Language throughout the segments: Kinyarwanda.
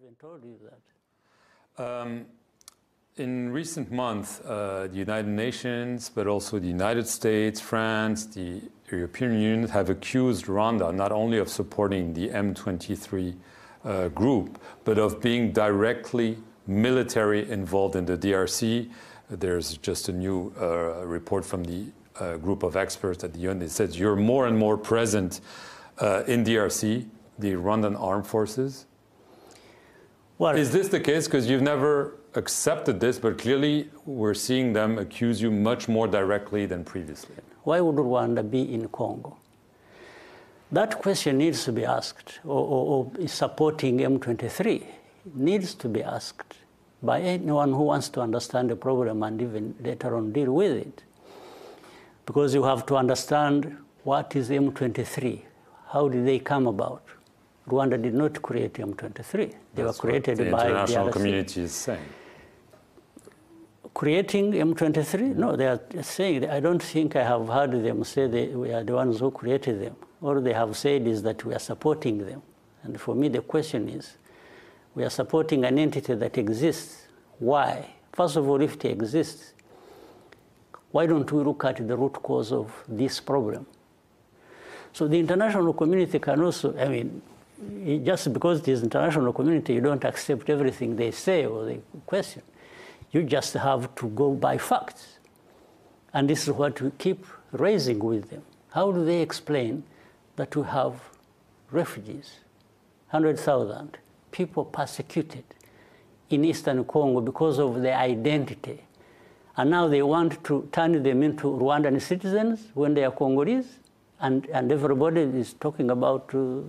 even told you that. Um, in recent months, uh, the United Nations, but also the United States, France, the European Union have accused Rwanda not only of supporting the M23 uh, group, but of being directly military involved in the DRC. There's just a new uh, report from the group of experts at the UN that says you're more and more present in DRC, the Rwandan armed forces. Well, Is this the case? Because you've never accepted this, but clearly we're seeing them accuse you much more directly than previously. why would Rwanda be in Congo? That question needs to be asked, or, or, or supporting M23 needs to be asked by anyone who wants to understand the problem and even later on deal with it. Because you have to understand what is M23, how did they come about? Rwanda did not create M23. They That's were what created the by international the RC. community is saying. creating M23? No, they are saying, I don't think I have heard them say they, we are the ones who created them. All they have said is that we are supporting them. And for me, the question is we are supporting an entity that exists. Why? First of all, if it exists, why don't we look at the root cause of this problem? So the international community can also, I mean, it- just because it is international community, you don't accept everything they say or they question. You just have to go by facts. And this is what we keep raising with them. How do they explain that we have refugees, 100,000 people persecuted in eastern Congo because of their identity? And now they want to turn them into Rwandan citizens when they are Congolese? And, and everybody is talking about uh,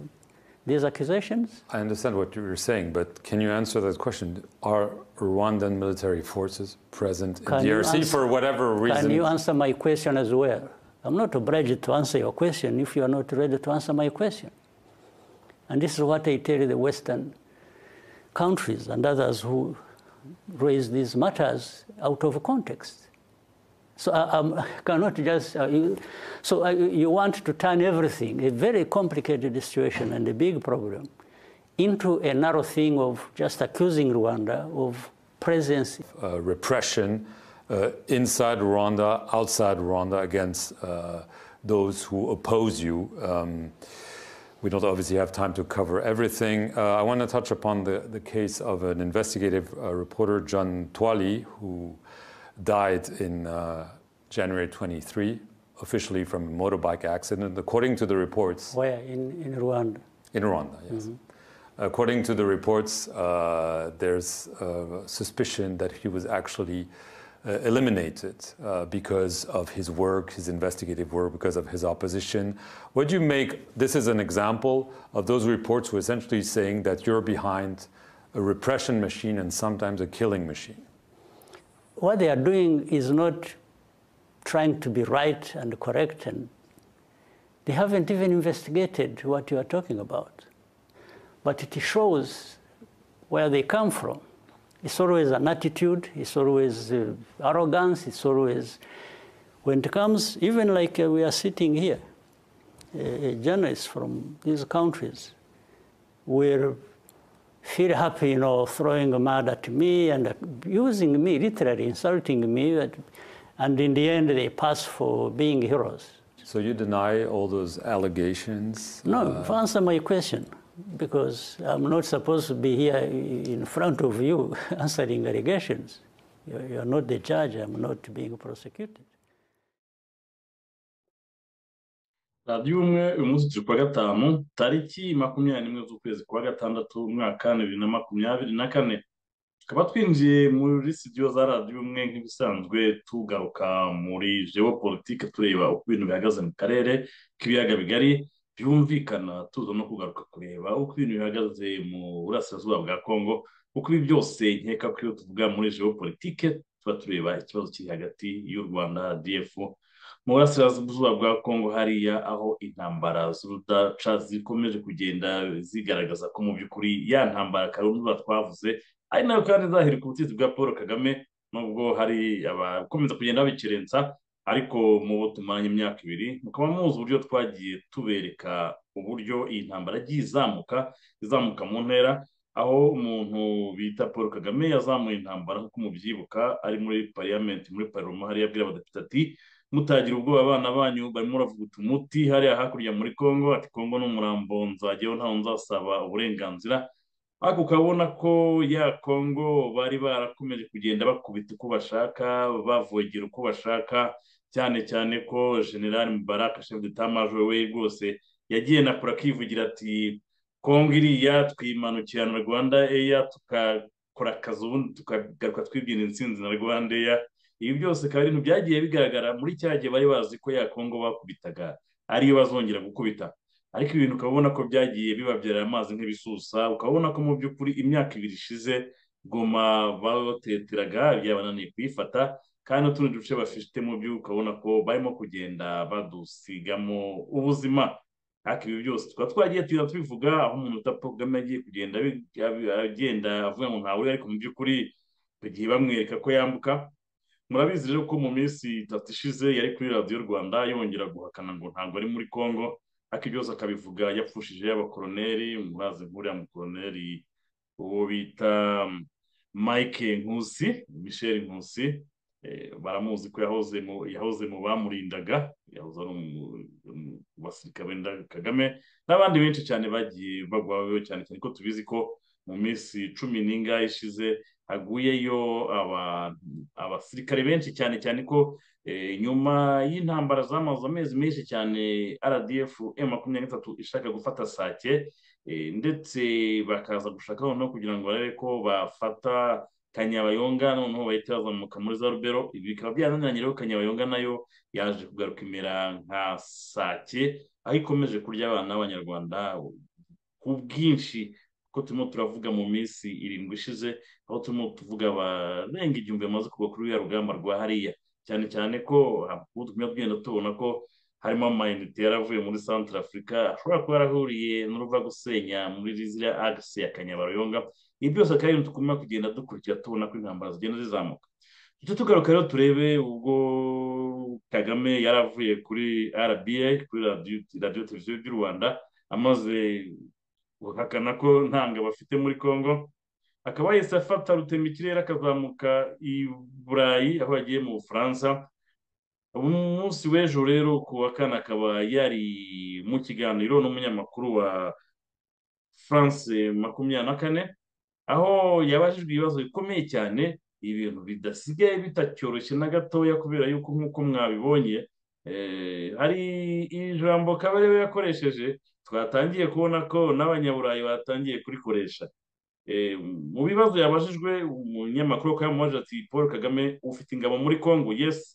these accusations? I understand what you're saying, but can you answer that question? Are Rwandan military forces present in Can you DRC ans- for whatever reason? Can you answer my question as well? I'm not obliged to answer your question if you are not ready to answer my question. And this is what I tell the Western countries and others who raise these matters out of context. So I, I'm- I cannot just. Uh, you, so I, you want to turn everything, a very complicated situation and a big problem, into a narrow thing of just accusing Rwanda of presence uh, repression uh, inside Rwanda, outside Rwanda, against uh, those who oppose you. Um, we don't obviously have time to cover everything. Uh, I want to touch upon the, the case of an investigative uh, reporter, John Twali, who died in uh, January 23, officially from a motorbike accident. According to the reports, where in, in Rwanda. in Rwanda, yes. According to the reports, uh, there's uh, suspicion that he was actually uh, eliminated uh, because of his work, his investigative work, because of his opposition. What do you make? This is an example of those reports who are essentially saying that you're behind a repression machine and sometimes a killing machine. what they are doing is not trying to be right and correct and they haven't even investigated what you are talking about but it shows where they come from it's always an attitude it's always uh, arrogance it's always when it comes even like uh, we are sitting here uh, journalists from these countries will feel happy, you know, throwing mud at me and using me, literally insulting me. But, and in the end, they pass for being heroes. So you deny all those allegations? No, answer my question, because I'm not supposed to be here in front of you answering allegations. You're you're not the judge, I'm not being prosecuted. radiyo umwe uyu munsi turi kuwa gatanu tariki makumyabiri n'imwe z'ukwezi kwa gatandatu umwaka bibiri na makumyabiri na kane tukaba twinjiye muri sitidiyo za radiyo umwe nk'ibisanzwe tugaruka muri geopolitike tureba uko ibintu bihagaze mu karere k'ibiyaga bigari byumvikana tuza no kugaruka kureba uko ibintu bihagaze mu burasirazuba bwa kongo uko ibi byose nkeka ko iyo tuvuga muri geopolitike tuba tureba ikibazo kiri hagati y'u rwanda dfu mu burasirazuba bwa kongo hariya aho intambara z'urudaca zikomeje kugenda zigaragaza ko mu by'ukuri ya ntambara karundura twavuze ari nayo kandi zahiri ku butegetsi bwa paul kagame nubwo hari abakomeza kugenda babikerensa ariko mubo tumaranye imyaka ibiri mukaba muzi uburyo twagiye tubereka uburyo iyi ntambara yagiye izamuka izamuka mu ntera aho umuntu bita paul kagame yazamuye intambara nk'uko mubyibuka ari muri pariyamenti muri paroma hariya abwira abadepite ati mutagira ubwoba abana banyu barimo baravuguta umuti hariya hakurya muri congo ati congo ni umurambo nzajyaho ntawe nzasaba uburenganzira ariko ukabona ko ya congo bari barakomeje kugenda bakubita uko bashaka bavogera uko bashaka cyane cyane ko generali mubaraka shefu d'etat we rwose yagiye nakora akivugira ati kongo iriya twimanukira na rwanda eya tukakora akazi ubundi tukagaruka twibwira intsinzi na rwanda eya ibi byose akaba ibintu byagiye bigaragara muri cya gihe bari bazi ko ya kongo bakubitaga ariyo bazongera gukubita ariko ibintu ukaba ubona ko byagiye bibabyarira amazi nk'ibisusa ukaba ubona ko mu by'ukuri imyaka ibiri ishize goma bateteraga byabananiye kuyifata kandi n'utundi duce bafite mu byo ukabona ko barimo kugenda badusigamo ubuzima ariko ibi byose tukaba twagiye tugenda tubivuga aho umuntu utapfa kagame agiye kugenda agenda avuga ngo ntawe ariko mu by'ukuri bagiye bamwereka ko yambuka murabizi rero ko mu minsi itatu ishize yari kuri radiyo rwanda yongera guhakana ngo ntabwo ari muri congo ariko byose akabivuga yapfushije y'abakoroneri murazi nkuriya mukoroneri uwo bita mike nkusi michel nkusi baramuzi ko yahoze mu bamurindaga yahoze ari basirikare benda kagame n'abandi benshi cyane bagiye bagwaho cyane cyane ko tubizi ko mu minsi cumi n'ingahe ishize haguyeyo abasirikare benshi cyane cyane ko nyuma y'intambara zamaze amezi menshi cyane rdf makumyabiri n'itatu ishaka gufata sake ndetse bakaza gushaka noneho kugira ngo barebe ko bafata kanyabayonga noneho bahita bazamuka muri za rubero ibi bikaba byananiranye rero kanyabayonga nayo yaje kugaruka imera nka sake aho ikomeje kurya abana b'abanyarwanda ku bwinshi kuko turimo turavuga mu minsi irindwi ishize aho turimo tuvuga abarenga igihumbi bamaze kugwa kuri ruriya rugamba rwa hariya cyane cyane ko tuguma tugenda tubona ko harimo amayinite yaravuye muri santara afurika ashobora kuba yarahuriye n'uruva gusenya muri ziriya agisi ya kanyabayonga ibi byose akaba ari ibintu tugomba kugenda dukurikira tubona ko intambara zigenda zizamuka tujye tugaruka rero turebe ubwo kagame yaravuye kuri rba kuri radiyo televiziyo by'u rwanda amaze guhakana ko ntanga bafite muri congo akaba yahise afata rutema ikirere akazamuka i burayi aho yagiye mu bufaransa umunsi w'ejo rero ku wa kane akaba yari mu kiganiro n'umunyamakuru wa france makumyabiri na kane aho yabajijwe ibibazo bikomeye cyane ibintu bidasigaye bitacyoroshye na gatoya kubera yuko nk'uko mwabibonye hari ijambo kabarebe yakoresheje twatangiye kubona ko n'abanyaburayi batangiye kurikoresha mu bibazo yabajijwe umunyamakuru akaba yamubajije ati paul kagame ufite ingabo muri congo yesi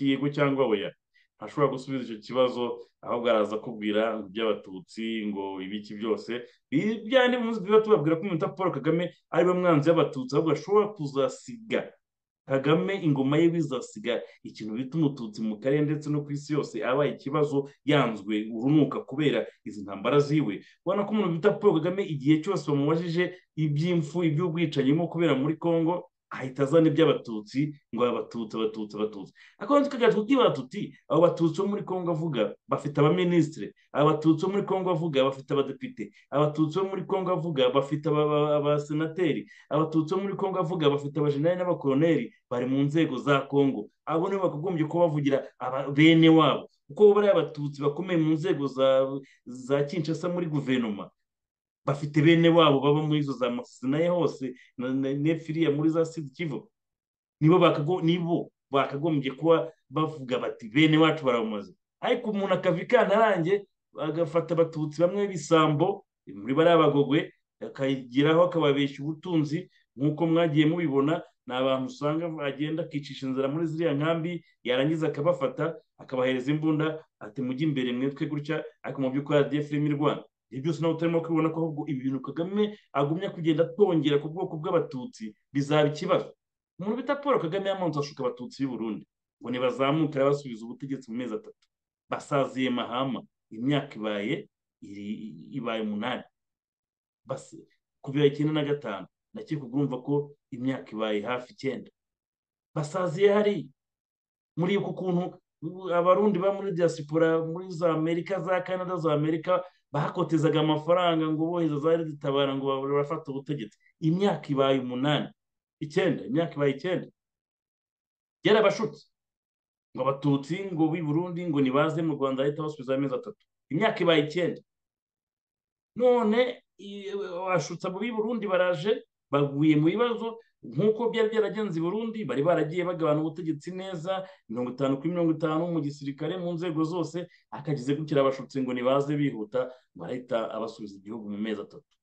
yego cyangwa oya ntashobora gusubiza icyo kibazo ahubwo araza akubwira iby'abatutsi ngo ibiki byose byandi munsi tuba tubabwira ko umuntu paul kagame ari we mwanzi y'abatutsi ahubwo ashobora kuzasiga kagame ingoma ye bizasiga ikintu bita umututsi mu karere ndetse no ku isi yose abaye ikibazo yanzwe urunuka kubera izi ntambara ziwe ubona ko umuntu bita paul kagame igihe cyose bamubajije iby'imfu iby'ubwicanyi birimo kubera muri congo ahita azana iby'abatutsi ngo abatutsi abatutsi abatutsi akaba tukajya tukibaza tuti abo batutsi bo muri congo avuga bafite abaminisitire abatutsi bo muri congo avuga bafite abadepite abatutsi bo muri congo avuga bafite abasenateri abatutsi bo muri congo avuga bafite abajenerali n'abakoroneri bari mu nzego za congo abo nibo bakagombye kuba bavugira bene wabo kuko bariya abatutsi bakomeye mu nzego za kinshasa muri guverinoma bafite bene wabo baba muri izo za masinaye hose nefiriya muri za sidi kivu nibo bakagombye kuba bavuga bati bene wacu baramaze ariko umuntu akava ikantarange agafata abatutsi bamwe b'isambo muri bariya bagogwe akageraho akababeshya ubutunzi nk'uko mwagiye mubibona ni abantu usanga agenda akicisha inzara muri ziriya nkambi yarangiza akabafata akabahereza imbunda ati mujye imbere mwitwe gutya ariko mu by'ukuri radiyo filime rwanda ibyo byose nabo turimo kubibona ko ahubwo ibi bintu kagame agumya kugenda atongera ku bwoko bw'abatutsi bizaba ikibazo umuntu bita paul kagame yamanza ashuka abatutsi b'i burundi ngo nibazamukare basubiza ubutegetsi mu mezi atatu basaziye mahama imyaka ibaye ibaye umunani basi kuva icyenda na gatanu ndakeka urumva ko imyaka ibaye hafi icyenda basaziye hari muri uku kuntu abarundi ba muri diaspora muri za amerika za canada za amerika bakotezaga amafaranga ngo bohereza za reditabara ngo bafate ubutegetsi imyaka ibaye umunani icyenda imyaka ibaye icyenda yarabashutse ngo abatutsi ngo b'i burundi ngo nibaze mu rwanda ahita basubiza amezi atatu imyaka ibaye icyenda none bashutse abo b'i burundi baraje baguye mu bibazo nk'uko byari byaragenze i burundi bari baragiye bagabana ubutegetsi neza mirongo itanu kuri mirongo itanu mu gisirikare mu nzego zose akagize gukira abashutsi ngo nibaze bihuta barahita abasubiza igihugu mu mezi atatu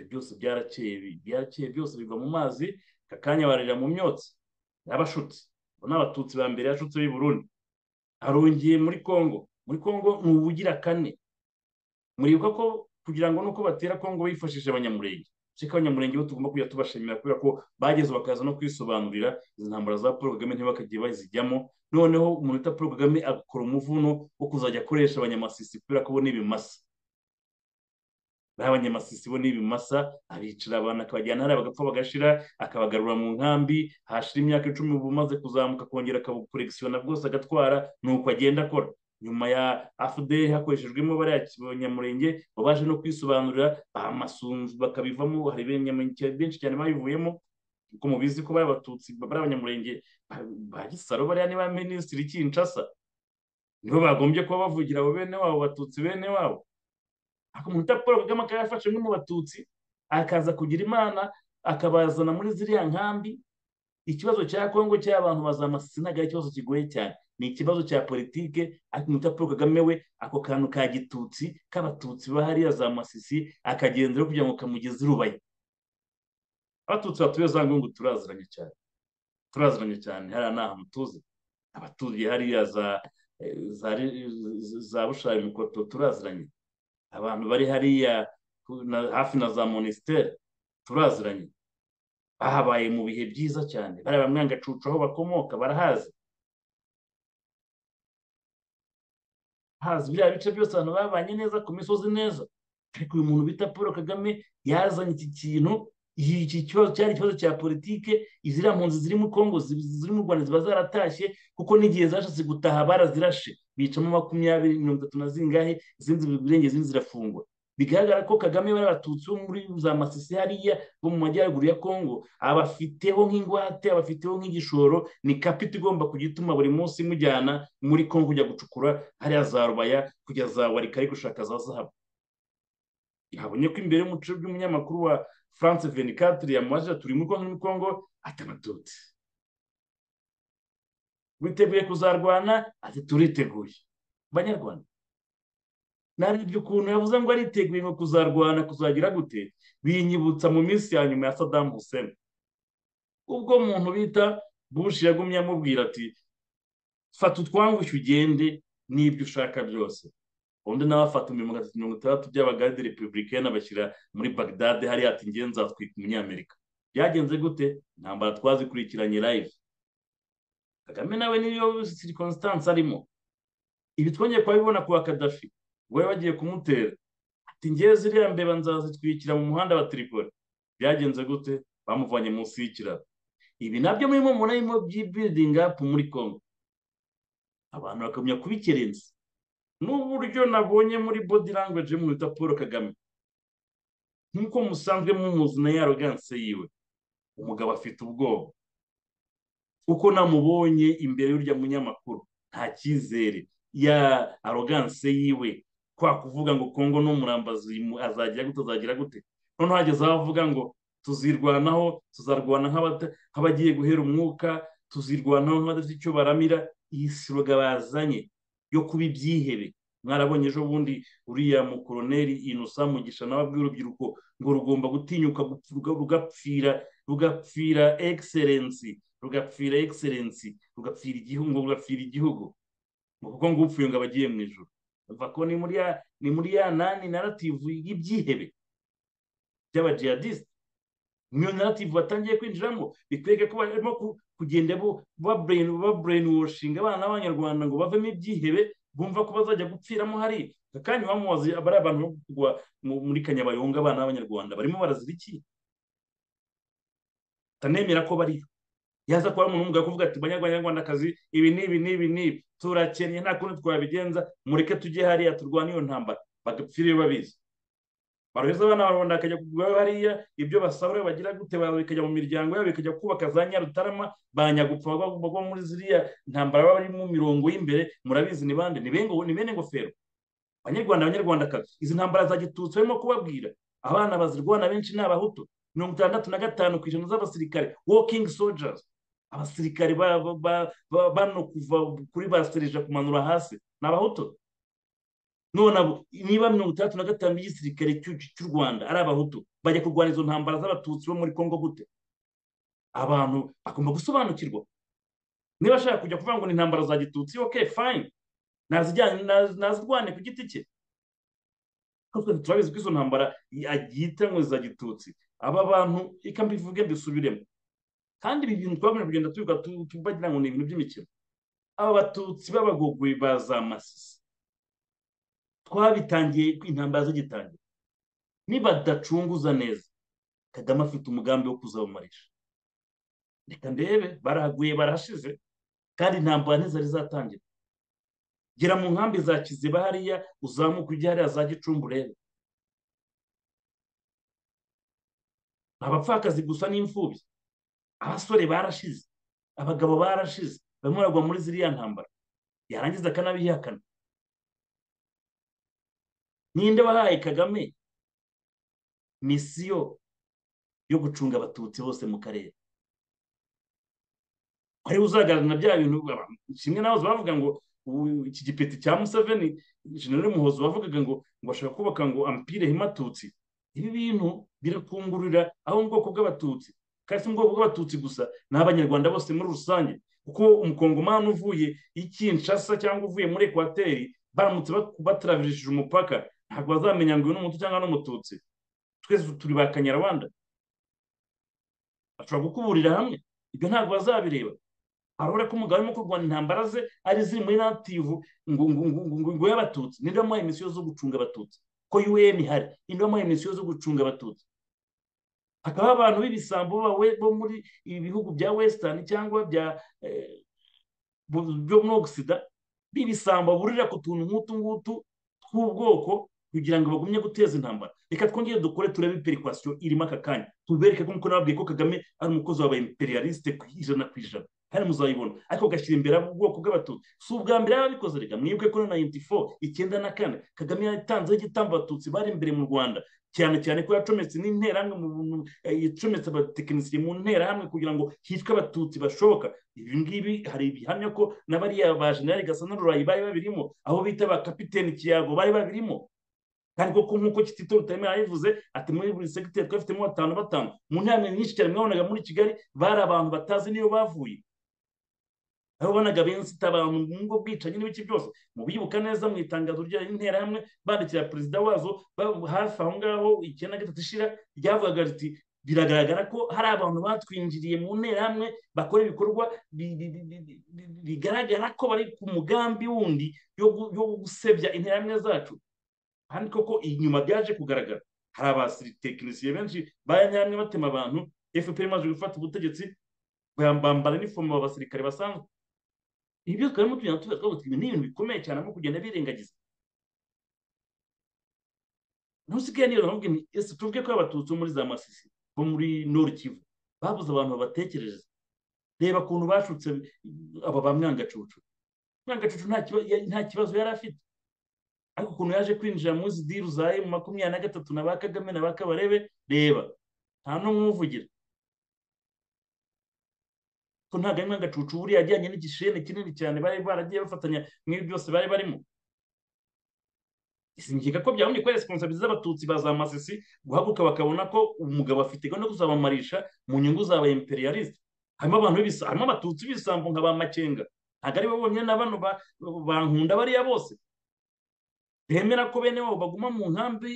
ibyo byose byarakeye byarakeye byose biva mu mazi akanya barira mu myotsi yabashutse abo ni abatutsi ba mbere yashutse b'i burundi arongeye muri congo muri congo ni ubugira kane muribuka ko kugira ngo nuko batera congo bifashishije abanyamurenge cyangwa abanyamurenge bo tugomba kujya tubashimira kubera ko bageze bakaza no kwisobanurira izi ntambara za paul kagame ntibakagiye bazijyamo noneho umuntu wita paul kagame agakora umuvuno wo kuzajya akoresha abanyamasisi kubera ko bo ni ibimasa abanyamasisi bo ni ibimasa abicara abantu akabajyana hariya bagapfa bagashira akabagarura mu nkambi hashira imyaka icumi bumaze kuzamuka akongera akabukorekisiyona bwose agatwara ni uko agenda akora nyuma ya afuderi hakoreshejwemo bariya banyamurenge babaje no kwisobanurira bamasunzu bakabivamo hari benshi cyane babivuyemo kuko mubizi ko bari abatutsi bari abanyamurenge ba gisaro bariya ni ba minisitiri kinshasa nibo bagombye kuba bavugira abo bene wabo batutsi bene wabo umuntu paul kagame akaba yafashe mu batutsi akaza kugira imana akabazana muri ziriya nkambi ikibazo cya kongo cy'abantu bazamasisi ntabwo ari ikibazo kigoye cyane ni ikibazo cya politike ariko umuntu paul kagame we ako kantu ka gitutsi k'abatutsi bahariya za masisi akagenderaho kugira ngo kamugeze irubaye abatutsi batuye za ngungu turaziranye cyane turaziranye cyane hariya ni ahantu tuzi abaturiye hariya za bushari mikoto turaziranye abantu bari hariya hafi na za monisiteri turaziranye bahabaye mu bihe byiza cyane bariya bamwangacucu aho bakomoka barahazi hazi biriya bice byose abantu babanye neza ku misozi neza ariko uyu muntu bita paul kagame yazanye iki kintu iki kibazo cyari ikibazo cya politike iziriya mpunzi ziri mu kongo ziri mu rwanda ziba zaratashye kuko n'igihe zashatse gutaha barazirashe bicamo makumyabiri mirongo itatu na zingahe izindi birenge izindi zirafungwa bigaragara ko kagame bari abatutsi bo muri za masisi hariya bo mu majyaruguru ya kongo abafiteho nk'ingwate abafiteho nk'igishoro ni kapita igomba kujya ituma buri munsi imujyana muri kongo kujya gucukura hariya za rubaya kujya za warika ari gushaka za zahabu yabonye ko imbere y'umuco by'umunyamakuru wa france venikatire yamubajije turi muri kongo n'imikongo atabatutsi witeguye kuzarwana ati turiteguye banyarwanda narebye ukuntu yavuze ngo ariteguye ngo kuzarwana kuzagira gute binyibutsa mu minsi ya nyuma ya sadamu hussein ubwo muntu bita bush yagumye amubwira ati fata utwangushye ugende n'ibyo ushaka byose ubundi nawe afata mirongo itatu mirongo itandatu by'abagade repubulika abashyira muri bagdade hariya ati nge nzatwika umunyamerika byagenze gute intambara twazikurikiranye live kagame nawe niyo sirikonsitansi arimo ibi twongeye kubibona ku wa kadafi we bagiye kumutera ati ngewe ziriya mbeba nzazitwikira mu muhanda wa tiripoli byagenze gute bamuvanye munsi y'ikiraro ibi nabyo murimo murimo by'ibidingi apu muri kongo abantu bakamenya kubikerenza n'uburyo nabonye muri body language y'umuntu wita paul kagame nk'uko musanzwe mumuzi na yaroganse yiwe umugabo afite ubwoba uko namubonye imbere y'urya munyamakuru nta cyizere ya aroganse yiwe kwa kuvuga ngo kongo n'umurambazi azagira gute azagira gute noneho hageze aho avuga ngo tuzirwanaho tuzarwana nk'abagiye guhera umwuka tuzirwanaho nk'abadafite icyo baramira iyi siroga bazanye yo kuba ibyihebe mwarabonye ejo bundi uriya mukoroneri inosa mugisha nawe abwira urubyiruko ngo rugomba gutinyuka rugapfira rugapfira egiserensi rugapfira egiserensi rugapfira igihugu rugapfira igihugu kuko ngo upfuye ngo abagiye mu ijoro biva ko ni muri ya ni muri ya nani narativu y'ibyihebe by'abajihadisite niyo narativu batangiye kwinjiramo bitwereka ko barimo kugenda babureyinuwoshinga abana b'abanyarwanda ngo bavemo ibyihebe bumva ko bazajya gupfiramo hari akanya bamubaze bari abantu bo kugwa muri kanyabayonga abana b'abanyarwanda barimo barazira iki tanemera ko bariyo yaza kuba umuntu umugabo kuvuga ati banyarwandakazi ibi n'ibi n'ibi n'ibi turakennye nta kundi twabigenza mureke tujye hariya turwane iyo ntambara bagapfiriye babizi baraheza abana barabona bakajya kugura hariya ibyo basabura bagira gute bikajya mu miryango yabo bikajya kubaka za nyarutarama ba nyagupfa bagwa muri ziriya ntambara baba barimo mirongo y'imbere murabizi ni bande ni bene ngofero abanyarwanda abanyarwandakazi izi ntambara za gitutsi barimo kubabwira abana bazirwana benshi ni abahutu mirongo itandatu na gatanu ku ijana z'abasirikare walking soldiers abasirikare bano kuva kuri ba serija kumanura hasi ni abahutu none niba mirongo itandatu na gatanu y'igisirikare cy'u rwanda ari abahutu bajya kurwana izo ntambara z'abatutsi bo muri congo gute abantu bagomba gusobanukirwa niba ashaka kujya kuvuga ngo ni intambara za gitutsi ok fine nazirwane ku giti cye turabizi ko izo ntambara agihita ngo za gitutsi aba bantu reka mbivuge mbisubiremo kandi ibi bintu twabona kugenda tubivuga tubagira ngo ni ibintu by'imikino aba batutsi b'abagogoye baza amasisi twabitangiye intambara zigitangira nibadacunguza neza kagame afite umugambi wo kuzawumarisha reka ndebe barahaguye barashize kandi intambara ntizari zatangira gera mu nkambi za kiziba hariya uzamuka ujya hariya za gicumbi urebe abapfakazi gusa n'imfubyi abasore barashize abagabo barashize barimo baragwa muri ziriya ntambara yarangiza akanabihakana ninde wahaye kagame misiyo yo gucunga abatutsi bose mu karere ari uzagaragara bya bintu kimwe n'abazo bavuga ngo iki gipeti cya museveni jenero muhozo bavugaga ngo ngo bashaka kubaka ngo ampire himatutsi ibi bintu birakungurira aho mu bwoko bw'abatutsi kandi si mu bwoko bw'abatutsi gusa ni abanyarwanda bose muri rusange kuko umukongomani uvuye i kinshasa cyangwa uvuye muri ekwateri baramutse bataravirishije umupaka ntabwo bazamenya ngo uyu ni umutu cyangwa n'umututsi twese turi ba kanyarwanda bashobora gukuburira hamwe ibyo ntabwo bazabireba arabona ko umugabo arimo kurwanya intambara ze ari ziri muri nativu ngo ngo y'abatutsi ninde wamuhaye imisiyo zo gucunga abatutsi ko un ihari ninde wamuhaye imisiyo zo gucunga abatutsi hakaba abantu b'ibisambo bo muri ibi bihugu bya wesitani cyangwa bya byo muri ogisida b'ibisambo burira ku tuntu nk'utu ngutu tw'ubwoko kugira ngo bagumye guteza intambara reka twongere dukore turebe iperikasiyo irimo aka kanya tubereke ko nababwiye ko kagame ari umukozi wabaye imperialiste ku ijana ku ijana hano muzayibona ariko gashyira imbere ubwoko bw'abatutsi si ubwa mbere yababikoze reka mwibuke ko na yuniti fo icyenda na kane kagame yatanzeho igitambo abatutsi bari imbere mu rwanda cyane cyane ko yacometse n'interahamwe yacometse abatekinisiye mu nterahamwe kugira ngo hicwe abatutsi bashoboka ibi ngibi hari ibihamya ko n'abariya ba generali gasa n'ururayi bari babirimo aho bita ba kapiteni kiyago bari babirimo kandi koko nk'uko kitito rutaremera yabivuze ati muri buri segiteri twafitemo batanu batanu mu nterahamwe nyinshi cyane mwabonaga muri kigali bari abantu batazi niyo bavuye aho bonaga bensita abantu mu ngo bwicanyi n'ibiki byose mubibuka neza mu itangazo ry'interahamwe bandikira perezida wazo hafi aho ngaho icyenda gatatu ishira ryavugaga riti biragaragara ko hari abantu batwinjiriye mu nterahamwe bakora ibikorwa bigaragara ko bari ku mugambi wundi yo gusebya interahamwe zacu kandi koko inyuma byaje kugaragara hari abasiritekinisiye benshi bayanyamwe batema abantu fpr imaze gufata ubutegetsi bambara n'iforomo abasirikare basanzwe ibi byose twarimo tugenda tuvuga twavuga ibi ni ibintu bikomeye cyane nko kugenda birengagiza ntusigaye niyo mpamvu ni ese tuvuge ko abatutsi bo muri za masisi bo muri nord kivu babuze abantu babatekerereza reba ukuntu bashutse aba ba mwangacucu mwangacucu nta kibazo yari afite ariko ukuntu yaje kwinjira muri izi diru za emu makumyabiri na gatatu na ba kagame na ba kabarebe reba nta n'umwe umuvugira ko ntabwo ari nk'agacucu buriya ajyanye n'igisheni kinini cyane bari baragiye bafatanya nk'ibi byose bari barimo isingiga ko byabonye ko responsabizi z'abatutsi ba za masisi guhaguruka bakabona ko umugabo afite gahunda kuzabamarisha mu nyungu za ba imperialiste harimo abantu harimo abatutsi b'ibisambo nka ba makenga ntabwo ari bo bonyine na bano bankunda bariya bose bemera ko bene wabo baguma mu nkambi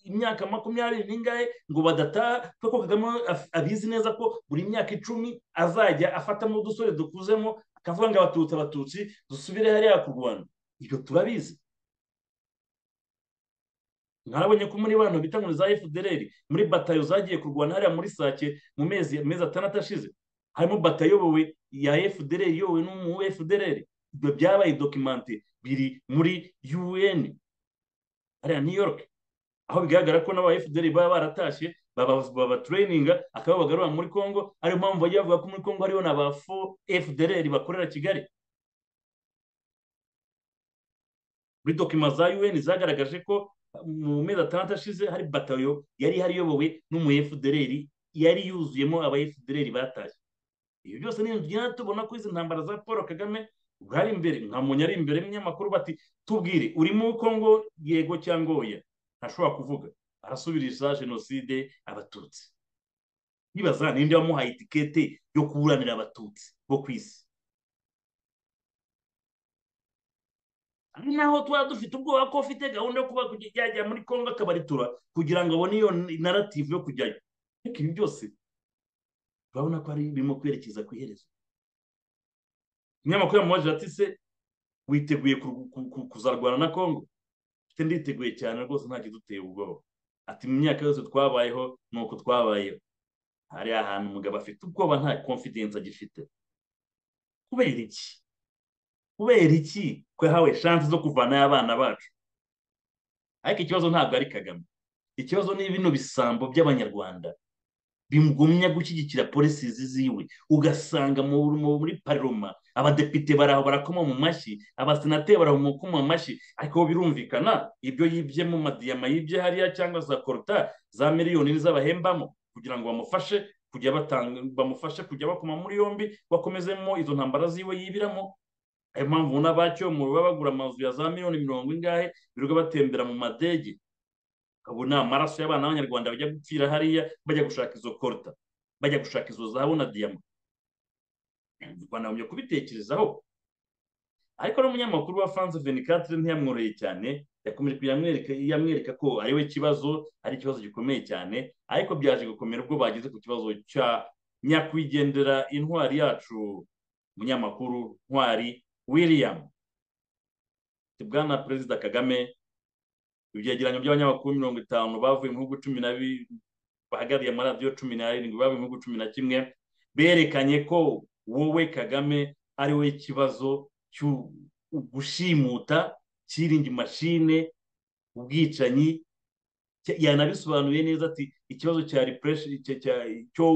imyaka makumyabiri n'ingahe ngo badataha kuko kagame abizi neza ko buri myaka icumi azajya afatamo udusore dukuzemo akavuga ngo abatutsi abatutsi dusubire hariya ku rwanda ibyo turabizi mwarabonye ko muri bano bita ngo za fdr muri batayo zagiye kurwana hariya muri sake mu mezi mezi atandatu ashize harimo batayo iyobowe ya fdr iyobowe n'umu fdr ibyo byabaye dokimante biri muri un hariya new york aho bigaragara ko n'aba fdr baba baratashye babatreyininga akaba bagarura muri congo ariyo mpamvu bagiye bavuga ko muri congo hariho na ba fo fdr bakorera kigali muri dokima za un zagaragaje ko mu mezi atandatu ashize hari batayo yari ihari iyobowe n'umu fdr yari yuzuyemo aba fdr batashye ibyo byose ni inzu tubona ko izi ntambara za paul kagame ubwo ari imbere nka muntu ari imbere y'umunyamakuru bati tubwire uri muri congo yego cyangwa oya ntashobora kuvuga arasubiriza jenoside abatutsi nibaza ninde wamuhaye itikete yo kuburanira abatutsi bo ku isi naho tuba dufite ubwoba ko ufite gahunda yo kuba yajya muri congo akabaritura kugira ngo abone iyo narativu yo kujyayo ariko ibi byose urabona ko ari birimo kwerekeza ku iherezo umunyamakuru yamubaje ati se witeguye kuzarwana na congo mfite nditeguye cyane rwose nta kiduteye ubwoba ati mu myaka yose twabayeho ni uko twabayeho hari ahantu umugabo afite ubwoba nta confidence agifite kubera iki kubera iki ko yahawe shansi zo kuvanayo abana bacu ariko ikibazo ntabwo ari kagame ikibazo ni bino bisambo by'abanyarwanda bimugumya gushyigikira polisi ziwe ugasanga muri paroma abadepite baraho barakoma mu mashyi abasenateri baraho mu mashyi ariko birumvikana ibyo yibye mu madiyama yibye hariya cyangwa za koruta za miliyoni z'abahembamo kugira ngo bamufashe kujya bamufashe kujya bakoma muri yombi bakomezemo izo ntambara ziwe yibiramo ayo mpamvu n'abacyomu baba bagura amazu ya za miliyoni mirongo ingahe birirwa batembera mu madege ukabona amaraso y'abana b'abanyarwanda bajya gupfira hariya bajya gushaka izo koruta bajya gushaka izo zahabu na diyama u rwanda rujya kubitekerezaho ariko n'umunyamakuru wa franz venicatire ntiyamworoye cyane yakomeje yamwereka ko ari we kibazo ari ikibazo gikomeye cyane ariko byaje gukomera ubwo bageze ku kibazo cya nyakwigendera intwari yacu umunyamakuru ntwari william bwana perezida kagame ibyegeranyo by'abanyamakuru mirongo itanu bavuye mu bihugu cumi na bahagariye amaradiyo cumi n'arindwi bavuye mu bihugu cumi na kimwe berekanye ko wowe kagame ari we kibazo cyo gushimuta kiringi mashine ubwicanyi yanabisobanuye neza ati ikibazo cya ripureshi cyo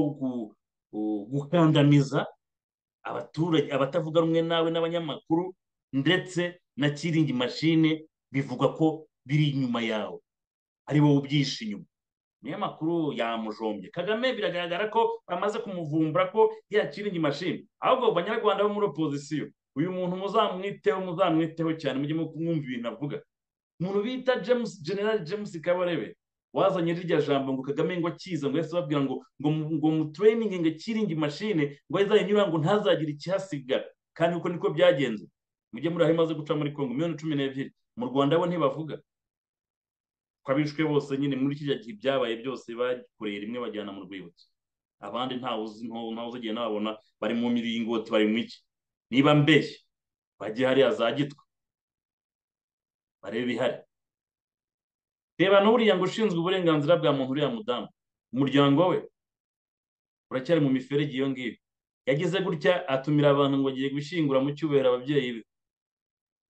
gukandamiza abaturage abatavuga rumwe nawe n'abanyamakuru ndetse na kiringi mashine bivugwa ko biri inyuma yawe ari wowe ubyishe inyuma niyo makuru yamujombye kagame biragaragara ko bamaze kumuvumbura ko yakira iyi mashini ahubwo banyarwanda bo muri opozisiyo uyu muntu muzamwiteho muzamwiteho cyane mujye mwumva ibintu avuga umuntu bita james general james kabarebe wazanye rirya jambo ngo kagame ngo akize ngo yahise babwira ngo ngo mutreyininge ngo akiringe mashine ngo azayinyura ngo ntazagire ikihasigara kandi uko niko byagenze mujye muri aho imaze guca muri kongo miliyoni cumi n'ebyiri mu rwanda bo ntibavuga ko abishwe bose nyine muri kiriya gihe ibyabaye byose bakoreye rimwe bajyana mu rwibutso abandi ntawe ugiye nababona bari mu miringoti bari mu iki niba mbeshye bajye hariya za gitwe barebe ihari reba n'uriya ngo ushinzwe uburenganzira bwa muntu uriya mudamu umuryango we uracyari mu miferege iyo ngiyo yagize gutya atumira abantu ngo agiye gushyingura mu cyubahiro ababyeyi be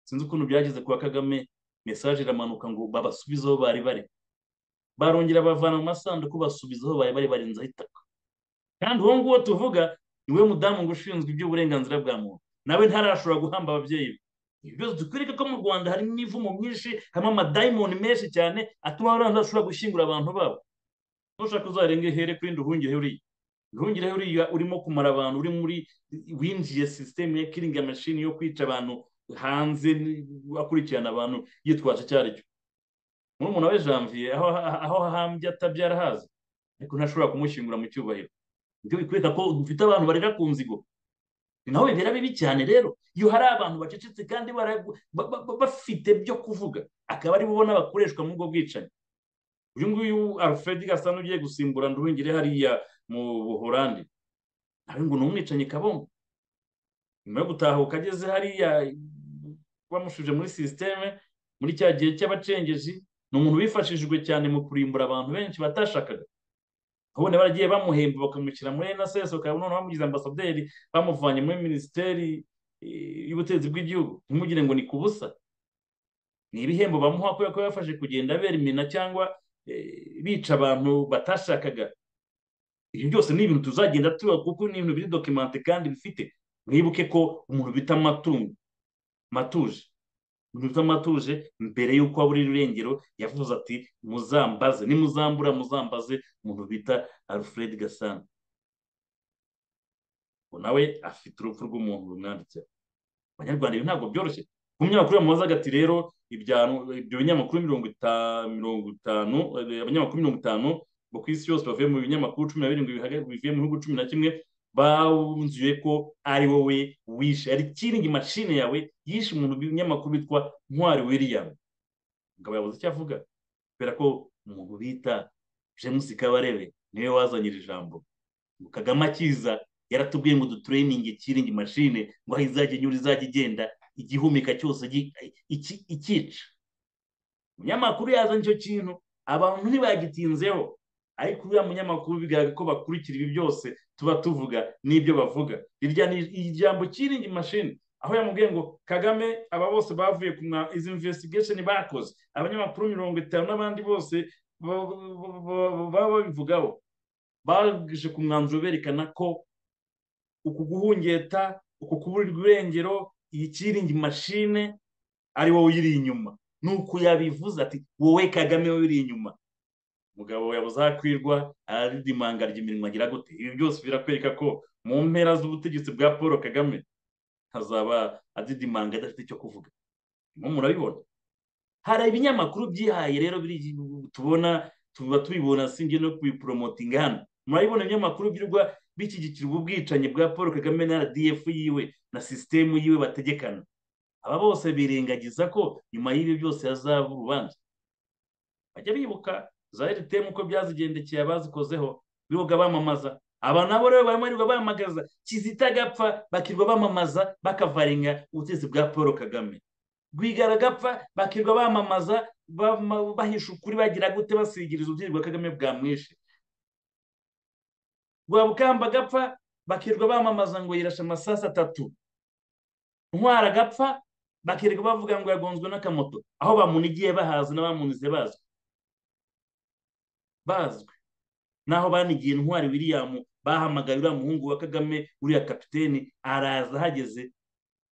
sinzi ukuntu byageze kuwa kagame mesaje iramanuka ngo babasubize aho bari bari barongera bavana mu masanduku basubiza aho bari bari barenzaho itaka kandi uwo nguwo tuvuga ni we mudamu ngo ushinzwe iby'uburenganzira bwa muntu nawe ntarashobora guhamba ababyeyi be ibi byose dukwereka ko mu rwanda harimo imivumo myinshi harimo amadayimoni menshi cyane atuma abana bashobora gushyingura abantu babo ntushaka uzarenge here kuri nduhungire uriya nduhungire uriya urimo kumara abantu uri muri winjiye sisiteme ya kiringi mashini yo kwica abantu hanze akurikirana abantu yitwaje icyo ari cyo murumuna we janvier aho ahambye atabyara hazi ariko ntashobora kumushyingura mu cyubahiro ibyo bikwereka ko dufite abantu barira ku nzigo ni naho bibera bibi cyane rero iyo hari abantu bacecetse kandi bafite byo kuvuga akaba ari bo n'abakoreshwa muri ubwo bwicanyi uyu nguyu alfred gasa n'ugiye gusimbura nduhungire hariya mu buhorandi nawe ngo ni umwicanyi kabongo nyuma yo gutahuka ageze hariya bamushuje muri sisiteme muri cya gihe cy'abacengeji ni umuntu wifashishijwe cyane mu kurimbura abantu benshi batashakaga ubundi baragiye bamuhemba bakamushyira muri nsesi bakaba noneho bamugize ambasaderi bamuvanye muri minisiteri y'ubutegetsi bw'igihugu ntimugire ngo ni ku busa ni ibihembo bamuha kubera ko yafashe kugenda bera imena cyangwa bica abantu batashakaga ibyo byose ni ibintu tuzagenda tuba kuko ni ibintu biri dokimenti kandi bifite mwibuke ko umuntu bita amatungo matuje umuntu bita matuje mbere y'uko abura irengero yavuze ati muzambaze nimuzambura muzambaze umuntu bita alfred gasana ngo nawe afite urupfu rw'umuntu rumwanditseho abanyarwanda ibi ntabwo byoroshye ku munyamakuru bamubaza ati rero ibyo binyamakuru mirongo itanu abanyamakuru mirongo itanu bo ku isi yose bavuye mu binyamakuru cumi na birindwi bivuye mu bihugu cumi na kimwe banzuye ko ari wowe wishe hari kiringi mashine yawe yishe umuntu binyamakuru witwa ntwari william ngo abayobozi icyo avuga kubera ko umuntu bita james kabarebe niwe wazanye iri jambo ngo kagame akiza yaratubwiye ngo dutureyininge kiringi mashine ngo aho izajya inyura izajya igenda igihumeka cyose ikica umunyamakuru yazanye icyo kintu abantu ntibagitinzeho ariko uriya munyamakuru bigaragara ko bakurikira ibi byose tuba tuvuga n'ibyo bavuga iri jambo kiringi mashini aho yamubwiye ngo kagame aba bose bavuye ku mwa izi imvesitigesheni bakoze abanyamakuru mirongo itanu n'abandi bose baba babivugaho baje ku mwanzuro berekana ko uku guhungeta uku kuburirwa irengero iyi kiringi mashine ari wowe uyiri inyuma nuko yabivuze ati wowe kagame wowe uri inyuma umugabo yabuze akwirwa aridimanga ry'imirimo agira gute ibi byose birakwereka ko mu mpera z'ubutegetsi bwa paul kagame hazaba adidimanga adafite icyo kuvuga nko murabibona hari ibinyamakuru byihaye rero tubona tuba tubibona sinjye no kubiporomotinga hano murabibona ibinyamakuru by'urwa bishyigikira ubwicanyi bwa paul kagame na rdf yiwe na sisitemu yiwe bategekana aba bose birengagiza ko nyuma y'ibi byose hazaba urubanza bajya bibuka za eritemu uko byazigendekeye abazikozeho bibuga bamamaza aba nabo rero bamarirwa bamagaza kizita agapfa bakirwa bamamaza bakavaringa ubutegetsi bwa paul kagame rwigara agapfa bakirwa bamamaza bahisha ukuri bagira gute basigiriza ubutegetsi bwa kagame bwa mwinshi rwabukamba agapfa bakirwa bamamaza ngo yirashe amasasi atatu ntwara agapfa bakirwa bavuga ngo yagonzwe n'akamoto aho bamunigiye bahazi n'abamunize bazwi bazwi naho banigiye intwari william bahamagaye uriya muhungu wa kagame uriya kapiteni araza ahageze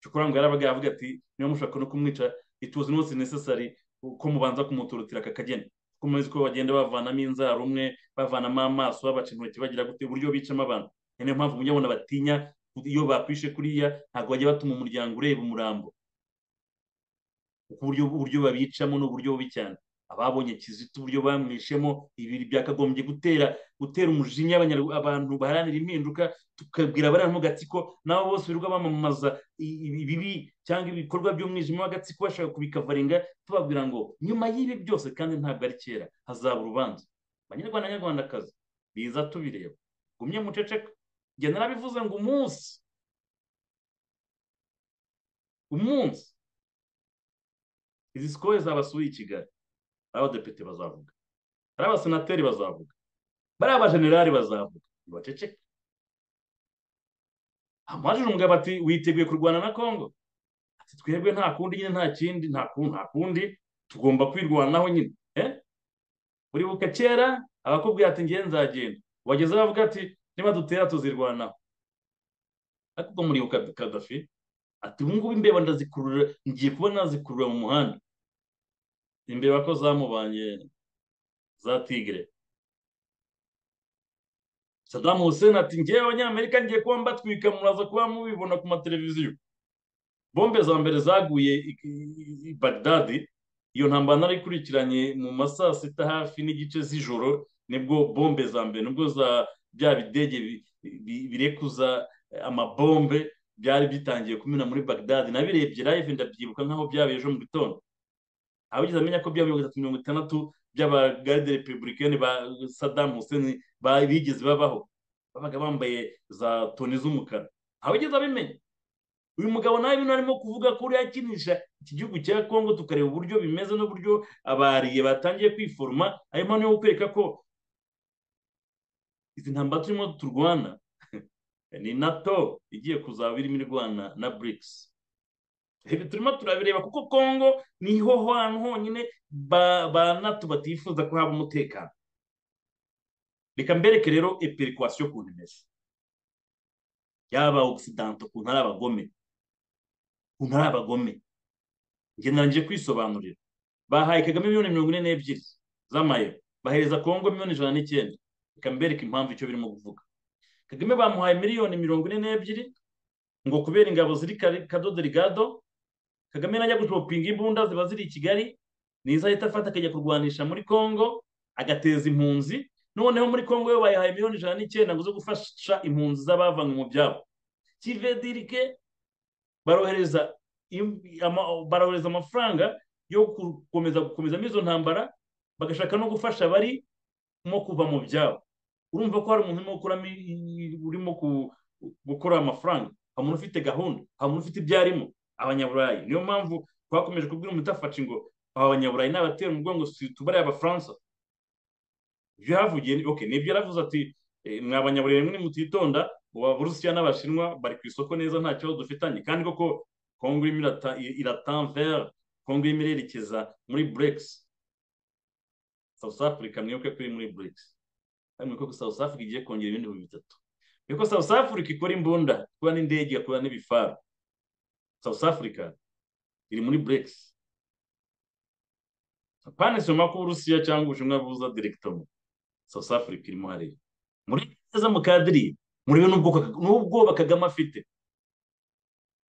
cyokora ngo yarabaga yavuga ati niba mushaka no kumwica ituzi n'umunsi necessary ko mubanza kumuturutira aka kageni kuko muzi ko bagenda bavanamo inzara umwe bavanamo amaso babaca intoki bagira gute uburyo bicamo abantu niyo mpamvu mujya batinya iyo bakwishe kuriya ntabwo bajya batuma umuryango ureba umurambo uburyo uburyo babicamo ni uburyo bubi cyane ababonye kizito uburyo bamwishemo ibiri byakagombye gutera gutera umujinya abantu baharanira impinduka tukabwira abari mu gatsiko nabo bose birirwa bamamaza ibibi cyangwa ibikorwa by'umwijima w'agatsiko bashaka kubikavaringa tubabwira ngo nyuma y'ibi byose kandi ntabwo ari kera hazaba urubanza abanyarwanda nyarwandakazi biza tubireba gumye muceceka njye narabivuze ngo umunsi umunsi izi sikoye zabasuye i kigali ari abadepite bazavuga ari abasenateri bazavuga bariya abajenerali bazavuga ntibaceceke amajije umugabo ati witeguye kurwana na kongo ati twebwe nta kundi nyine nta kindi nta kundi tugomba kwirwanaho nyine uribuka kera abakubwira ati ngewe nzagenda wageze bavuga ati niba dutera tuzirwanaho ariko ubwo muribuka kadafi ati ubu ngubu imbeba ndazikurura ngiye kuba nazikurura mu muhanda imbeba ko zamubanye za tigre saddam hussein ati ngewe abanyamerika ngiye kuba mbatwika muraza kuba mubibona ku mateleviziyo bombe za mbere zaguye i bagdadi iyo ntambara narikurikiranye mu masaa sita hafi n'igice z'ijoro nibwo bombe za mbere nibwo za bya bidege birekuza amabombe byari bitangiye kumena muri bagdadi nabirebye live ndabyibuka nk'aho byabaye ejo mu gitondo abigeze amenya ko bya mirongo itatu mirongo itandatu by'abagaride repubulikani ba saddam hussein bigeze babaho babaga bambaye za toni z'umukara abigeze abimenya uyu mugabo nawe bino arimo kuvuga ko uriya akinisha iki gihugu cya kongo tukareba uburyo bimeze n'uburyo abariye batangiye kwiforoma ayo mpamvu yo kwereka ko izi ntambara turimo turwana ni nato igiye kuzaba irimo irwana na brics ibi turimo turabireba kuko kongo niho hantu honyine ba nato batifuza ko haba umutekano reka mbereke rero eperikwasiyo ukuntu imeze yaba ogisidanta ukuntu ari abagome ukuntu ari abagome ngendanije kwisobanurira bahaye kagame miliyoni mirongo ine n'ebyiri z'amayero bahereza kongo miliyoni ijana n'icyenda reka mbereke impamvu icyo birimo kuvuga kagame bamuhaye miliyoni mirongo ine n'ebyiri ngo kubera ingabo ziri kadodo rigado kagame najya gushopinga imbunda ziba ziri i kigali nizo ahita afata akajya kurwanisha muri kongo agateza impunzi noneho muri kongo yo bayihaye miliyoni ijana n'icyenda ngo zo gufasha impunzi z'abavanywe mu byabo kivedirike barohereza barohereza amafaranga yo gukomeza gukomezamo izo ntambara bagashaka no gufasha abari mo kuva mu byabo urumva ko hari umuntu urimo gukora amafaranga hari umuntu ufite gahunda hari umuntu ufite ibyo arimo abanyaburayi niyo mpamvu twakomeje kubwira umutafashe ngo aba banyaburayi ni abatera umugongo si tubare abafaransa ibyo yahavugiye nibyo yaravuze ati mwa banyaburayi rimwe mutitonda ubu abarusiya n'abashinwa bari ku isoko neza nta kibazo dufitanye kandi koko kongo irimo iratanvera kongo irimo irerekeza muri buregisi south africa mwibuke ko iri muri buregisi hano ko south africa igiye kongera ibindi bintu bitatu niko south africa ikora imbunda ikora n'indege igakora n'ibifaru south africa iri muri brex panisoma ko uburusiya cyangwa ubushinwa buza direkitomo south africa irimo hariya muri neza mu kadiri murebe n'ubwoba kagame afite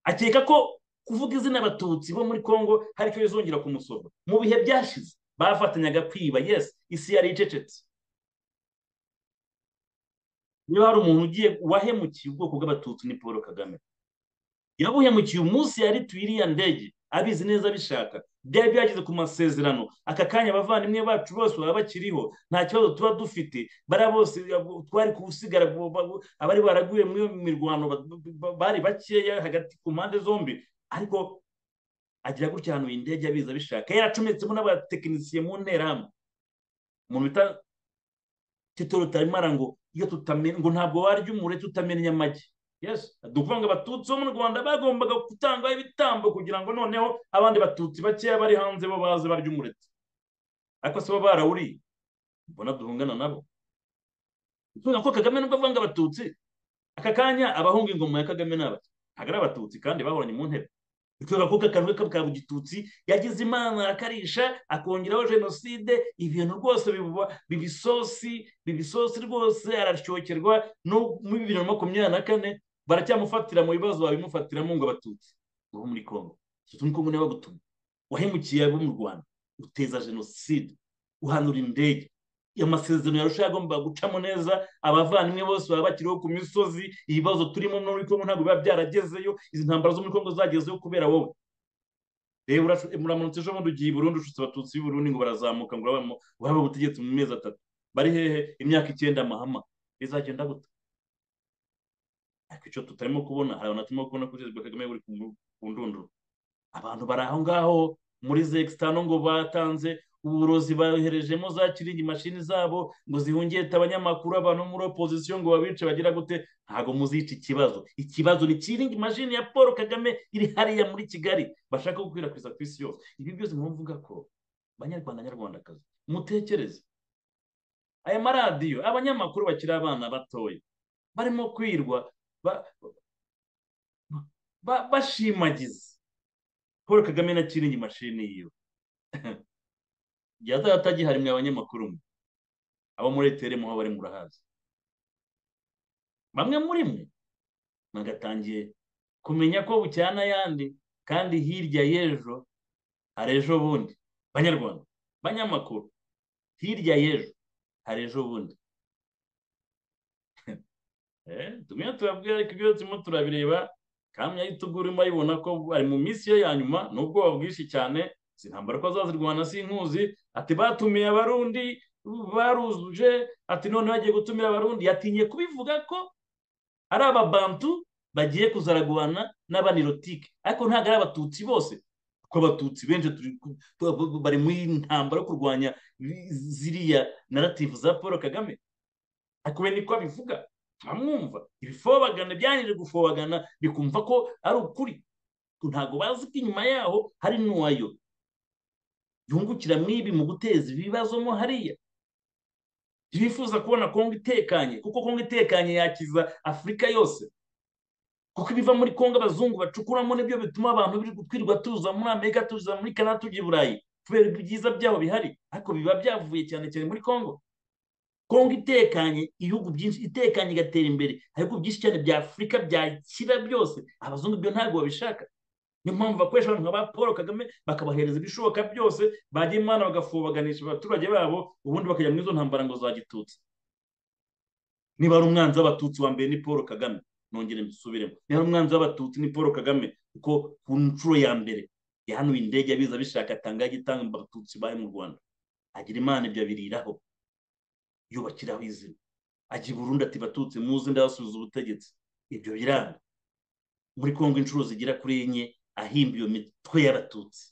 akeka ko kuvuga izina abatutsi bo muri congo hari icyo bizongera kumusoma mu bihe byashize bafatanyaga kwiba yesi isi yari icecetse niba hari umuntu ugiye wahemukiye ubwoko bw'abatutsi ni paul kagame yabuhemukiye umunsi yarituye iriya ndege abizi neza abishaka byari byageze ku masezerano aka kanya abavandimwe bacu bose baba bakiriho nta kibazo tuba dufite bariya bose twari kuwusigara abari baraguye muri iyo mirwano bari bakeya hagati ku mpande zombi ariko agira gutya ahantu iyi ndege abizi abishaka yaracometsemo n'abatekinisiye mu nterahamwe umuntu bita tito rutarimara ngo iyo tutamenya ngo ntabwo warya umure tutamenya amagi dukuvuga ngo abatutsi bo mu rwanda bagombaga gutanga ibitambo kugira ngo noneho abandi batutsi bakeya bari hanze bo baze barya umureti ariko si bo barawuriye mbona duhungana nabo kubera ko kagame nubwo avanga abatutsi aka kanya abahunga ingoma ya kagame ni abaki ntabwo ari abatutsi kandi bahoranye mu ntebe kubera ko akantu ke ka bugitutsi yagize imana akarisha akongeraho jenoside ibintu rwose biba isosi biba isosi rwose arashokerwa no muri bibiri na makumyabiri na kane baracyamufatira mu bibazo babimufatiramo ngo abatutse ubu muri kongo turi kumwe niba gutuma wahemukiye abo mu rwanda uteza jenoside uhanura indege amasezerano yarushaho agomba gucamo neza abavandimwe bose baba bakiriho ku misozi ibibazo turimo muri kongo ntabwo biba byaragezeyo izi ntambaro zo muri kongo zagezeyo kubera wowe reba muramanutse ejo bundi ugiye i burundu ushutse abatutsi b'i burundi ngo barazamuka ngo urabona ubutegetsi mu mezi atatu bari hehe imyaka icyenda amahama bizagenda gute ariko icyo tutarimo kubona hari abantu turimo kubona ko perezida kagame buri ku ndunduro abantu bari aho ngaho muri zegitano ngo batanze uburozi boherejemo za kiringi mashini zabo ngo zihungete abanyamakuru abantu muri opozisiyo ngo babice bagira gute ntabwo muzica ikibazo ikibazo ni kiringi mashini ya paul kagame iri hariya muri kigali bashaka gukwirakwiza ku isi yose ibi byose mvuga ko banyarwanda nyarwandakazi mutekereze aya maradiyo abanyamakuru bakiri abana batoya barimo kwirwa bashimagiza paul kagame na kiringi mashini yiwe yazaba atagihari mwe abanyamakuru mwe abo muri etere muho bari murahazi bamwe muri mwe mwagatangiye kumenya ko bucyana ayandi kandi hirya y'ejo hari ejo bundi banyarwanda banyamakuru hirya y'ejo hari ejo bundi tumwe turabwira ariko ibyo turimo turabireba kamwe ahita ugura urimo ayibona ko ari mu minsi ye ya nyuma n'ubwoba bwinshi cyane si intambara ko azazirwana si inkuzi ati batumiye abarundi baruzuje ati none bagiye gutumira abarundi yatinye kubivuga ko ari ababantu bagiye kuzaragwana n'abanirotike ariko ntabwo ari abatutsi bose kuko abatutsi benshi bari muri intambara yo kurwanya ziriya narativu za paul kagame ariko we niko abivuga ntamwumva ibifobagana byangije gufobagana bikumva ko ari ukuri ntabwo bazi ko inyuma yaho hari n'uwayo yungukira mw'ibi mu guteza ibibazo mo hariya yifuza kubona kongo itekanye kuko kongo itekanye yakiza afurika yose kuko ibiva muri kongo abazungu bacukuramo nibyo bituma abantu biri gutwirwa tuza muri amerika tuza muri kanada tujya i burayi kubera ibyiza byaho bihari ariko biba byavuye cyane cyane muri kongo kongo itekanye ibihugu byinshi itekanye igatera imbere hari ibihugu byinshi cyane bya afurika byakira byose abazungu ibyo ntabwo babishaka niyo mpamvu bakoresha abantu nka ba paul kagame bakabahereza ibishoboka byose bajya imana bagafobaganisha abaturage babo ubundi bakajya muri izo ntambara ngo za gitutsi niba ari umwanzi w'abatutsi wa mbere ni paul kagame nongere mbisubiremo niba ari umwanzi w'abatutsi ni paul kagame kuko ku nshuro ya mbere yahanuye indege abiza bishaka atanga igitanga abatutsi bari mu rwanda agira imana ibyo abiriraho yubakiraho izina agira burundu ati batutsi muze ndabasubiza ubutegetsi ibyo biranga muri kongo inshuro zigera kuri enye ahimba iyo mitwe y'abatutsi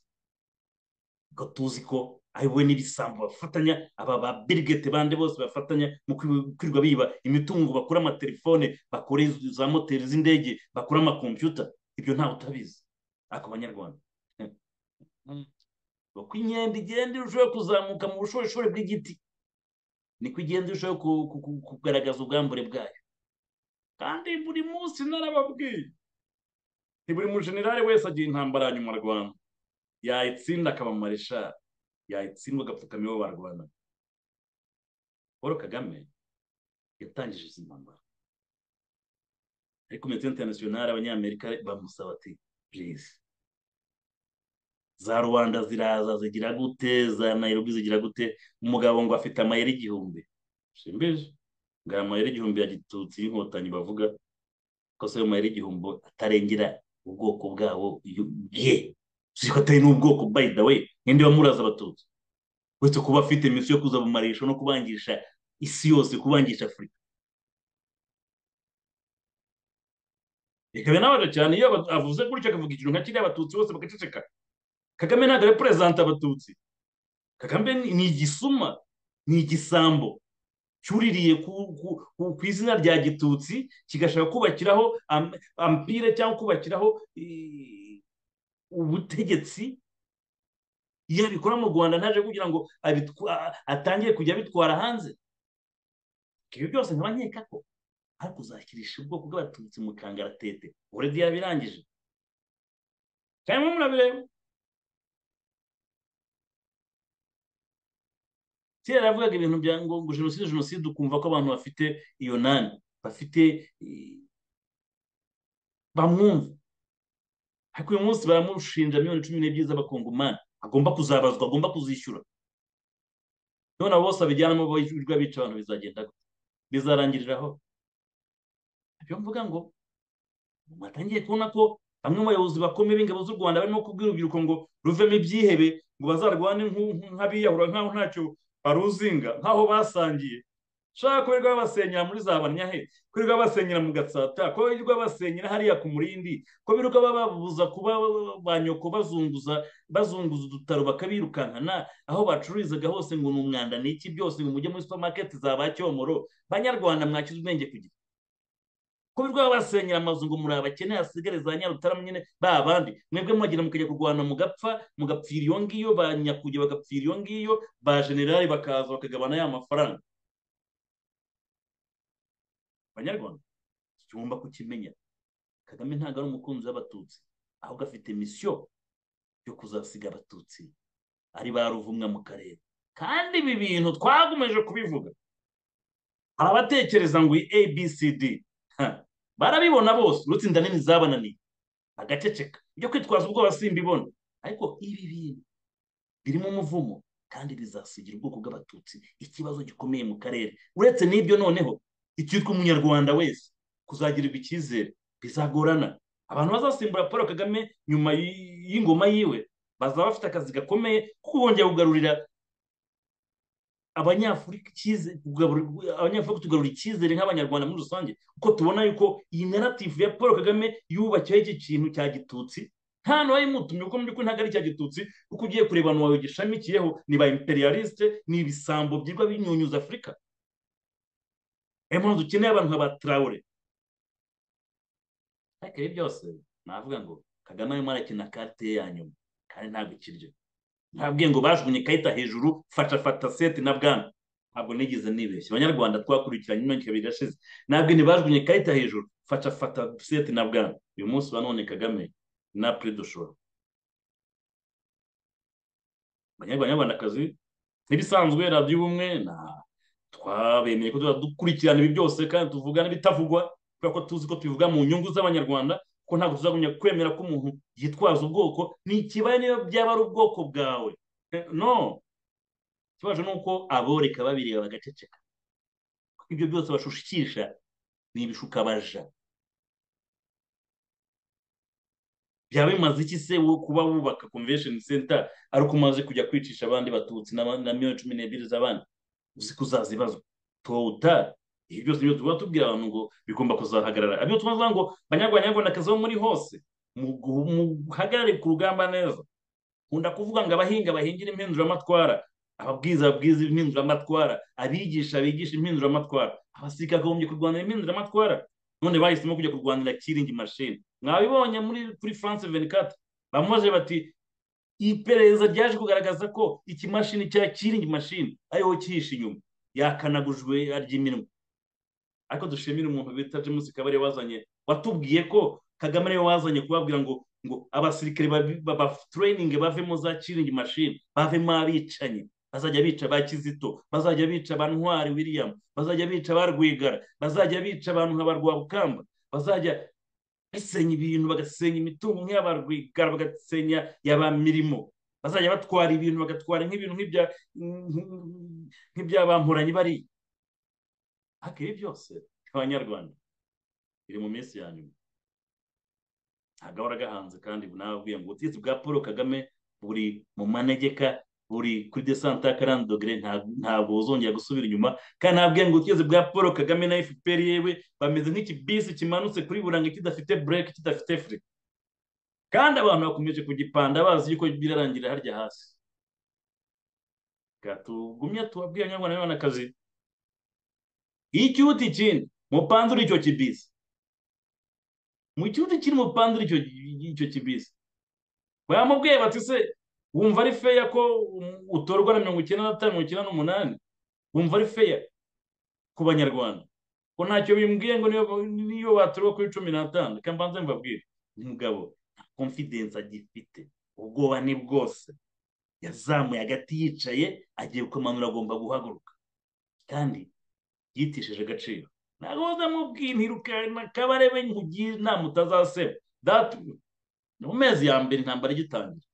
ngo tuzi ko we n'ibisambo bafatanya aba ba birigete bande bose bafatanya mu kwirirwa biba imitungo bakora amatelefone bakora za moteri z'indege bakora amakompiyuta ibyo ntawe utabizi ako banyarwanda uko inkende igenda irushaho kuzamuka mu bushoboshore bw'igiti niko igenda irushaho kugaragaza ubwambure bwayo kandi buri munsi narababwiye buri mujenerali wese agira intambara ya nyuma rwanda yayitsinda akaba mareshari yayitsindwa agapfukama iwe barwana paul kagame yatangije izi ntambara ariko komite interinasiyonari abanyamerika bamusaba ati purize za rubanda ziraza zigira gute za nairobi zigira gute umugabo ngo afite amayeri igihumbi simbeje ngo aya mayeri igihumbi ya gitutsi y'inkotanyi bavuga ko se ayo mayeri igihumbi atarengera ubwoko bwabo ye ko atari n'ubwoko by the way ninde wamuraza abatutsi uretse kuba afite misiyo yo kuzabumarisha no kubangisha isi yose kubangisha afurika ikaba inabaje cyane iyo avuze gutya akavuga ikintu nka kiriya abatutsi bose bagaceceka kagame ntabwo ari perezida abatutsi kagame ni igisuma ni igisambo cyuririye ku izina rya gitutsi kigashaka kubakiraho ampire cyangwa kubakiraho ubutegetsi iyo abikora mu rwanda ntaje kugira ngo atangire kujya abitwara hanze ibyo byose nkabanyeka ko ari kuzakirisha ubwoko bw'abatutsi mu kangaratete uredi yabirangije kandi murabireba kera yavugaga ibintu bya ngo jenoside jenoside ukumva ko abantu bafite iyo nani bafite bamwumva ariko uyu munsi baramushinja miliyoni cumi n'ebyiri z'abakongomani agomba kuzabazwa agomba kuzishyura none abo bose abijyanamo birirwa bica abantu bizagenda bizarangiriraho ibyo mvuga ngo mwatangiye kubona ko bamwe mu bayobozi bakomeye b'ingabo z'u rwanda barimo kubwira urubyiruko ngo ruvemo ibyihebe ngo bazarwane nk'abiyahura nk'aho ntacyo baruzinga nk'aho basangiye shaka ko babasenyera muri za banyahe ko babasenyera mu gatsata ko babasenyera hariya ku murindi ko birirwa bababuza kuba ba nyoko bazunguza bazunguza udutaro bakabirukankana aho bacururizaga hose ngo ni umwanda ni iki byose ngo mujye muri supamaketi za ba cyomoro banyarwanda mwakize ubwenge ku gihe ko birirwa babasenyera amazu ngo muri abakene hasigare za nyarutarama nyine ba bandi mwebwe mwagenda mukajya kurwana mugapfa mugapfira iyo ngiyo ba nyakuge bagapfira iyo ngiyo ba generali bakaza bakagabana ya mafaranga abanyarwanda tugomba kukimenya kagame ntabwo ari umukunzi w'abatutsi ahubwo afite misiyo yo kuzasiga abatutsi ari ba ruvumwa mu karere kandi ibi bintu twakomeje kubivuga hari abatekereza ngo abcd barabibona bose uretse inda nini zabananiye bagaceceka ibyo kwitwaza ubwoba simbibona ariko ibi bintu birimo umuvumo kandi bizasigira ubwoko bw'abatutsi ikibazo gikomeye mu karere uretse n'ibyo noneho icyitwa umunyarwanda wese kuzagirirwa icyizere bizagorana abantu bazasimbura paul kagame nyuma y'ingoma yiwe bazaba bafite akazi gakomeye kuko bongera kugarurira abanyafurika tugarura icyizere nk'abanyarwanda muri rusange kuko tubona yuko iyi naratifu ya paul kagame yubakiwe iki kintu cya gitutsi nta n'uwayimutumye kuko mu by'ukuri ntabwo ari icya gitutsi kuko ugiye kureba abantu wawe gishamikiyeho ni ba imperialiste ni ibisambo byirwa binyunyuza afurika niyo mpamvu dukeneye abantu nka ba tarawure ariko ibi byose navuga ngo kagame arimo arakina karite ye ya nyuma kandi ntabwo ikiryo ntabwo ngo bajugunye ikarita hejuru fasha fata seti na bwana ntabwo nigeze nibeshya abanyarwanda twakurikiranye imyaka ibiri irashize ntabwo ntibajugunye ikarita hejuru fasha fata seti na bwana uyu munsi wa none kagame na predoshoro abanyarwandakazi ntibisanzwe radiyo ubumwe na twabemeye ko dukurikirana ibi byose kandi tuvuga n'ibitavugwa kubera ko tuzi ko tubivuga mu nyungu z'abanyarwanda ko ntabwo tuzagumya kwemera ko umuntu yitwaza ubwoko ntikibaye niba byaba ari ubwoko bwawe no ikibazo ni uko aboreka babireba bagaceceka kuko ibyo byose bashushikisha ni ibishukabaja byaba bimaze iki se kuba wubaka convention center ariko umaze kujya kwicisha abandi batutsi na miliyoni cumi n'ebyiri z'abandi uzi ko uzazibazwa tota ibi byose nibyo tuba tubwira abantu ngo bigomba kuzahagarara ibyo tuvuga ngo banyarwanda bo muri hose muhagarare ku rugamba neza nkunda kuvuga ngo abahinga bahingira impinduramatwara ababwiza babwiza impinduramatwara abigisha bigisha impinduramatwara abasirikare bakagombye kurwanira impinduramatwara none bahisemo kujya kurwanira kiringi mashini mwabibonye muri kuri france venikati bamubaze bati iperereza ryaje kugaragaza ko ikimashini cya kiringi mashini ariho cyihishe inyuma yakanagujwe ry'iminwa ariko dushimira umuntu bita james kabari wazanye watubwiye ko kagame ariwe wazanye kubabwira ngo ngo abasirikare babatureyininge bavemo za kiringi mashini bavemo abicanyi bazajya bica ba kizito bazajya bica ba ntwari william bazajya bica ba rwigara bazajya bica abantu nka ba rwabukamba bazajya basenya ibintu bagasenya imitungo nk'iya ba rwigara bagasenya ya ba mirimo bazajya batwara ibintu bagatwara nk'ibintu nk'ibyabamporanyi bariya ariko ibi byose abanyarwanda biri mu minsi ya nyuma ntabwo ahora agahanze kandi nababwiye ngo ubutegetsi bwa paul kagame buri mu manegeka buri kuri desante ya karani dogere ntabwo buzongera gusubira inyuma kandi nababwiye ngo ubutegetsi bwa paul kagame na fpr yewe bameze nk'ikibisi kimanutse kuri buranga kidafite bureke kidafite furi kandi abantu bakomeje kugipanda bazi yuko birarangira harya hasi tugumye tubabwiye abanyarwanda n'abanyarwandakazi icyuti kindi mupanze icyo kibisi mu cyuti kiri mupanze icyo kibisi bamubwiye bati se wumva ari feya ko utorwa na mirongo icyenda na mirongo icyenda n'umunani wumva ari feya ku banyarwanda ko ntacyo bimbwiye ngo niyo watorwa kuri cumi n'atanu reka mbanze mbabwire umugabo nta konfidensi agifite ubwoba ni bwose yazamuye agati yicaye agiye kumanura agomba guhaguruka kandi yitishije agaciro ntabwo bazamubwira ntirukane akabarebe nk'ugiye inama utazaseba datu mu mezi ya mbere intambara igitangira